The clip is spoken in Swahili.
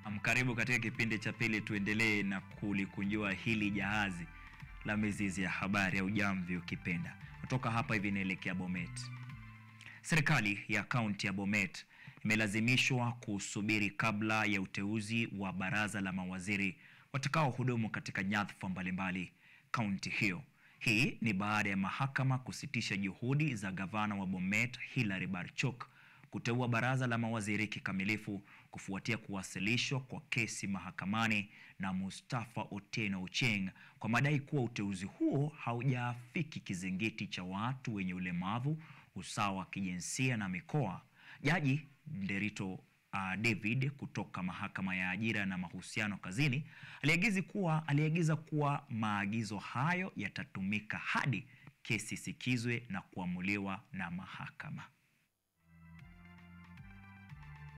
Karibu katika kipindi cha pili, tuendelee na kulikunjua hili jahazi la mizizi ya habari au jamvi ukipenda. Kutoka hapa hivi inaelekea Bomet. Serikali ya kaunti ya Bomet imelazimishwa kusubiri kabla ya uteuzi wa baraza la mawaziri watakaohudumu katika nyadhifa mbalimbali kaunti hiyo. Hii ni baada ya mahakama kusitisha juhudi za gavana wa Bomet Hilary Barchok kuteua baraza la mawaziri kikamilifu kufuatia kuwasilishwa kwa kesi mahakamani na Mustafa Otieno Ochieng kwa madai kuwa uteuzi huo haujaafiki kizingiti cha watu wenye ulemavu, usawa wa kijinsia na mikoa. Jaji Nderito uh, David kutoka mahakama ya ajira na mahusiano kazini aliagiza kuwa aliagiza kuwa maagizo hayo yatatumika hadi kesi isikizwe na kuamuliwa na mahakama.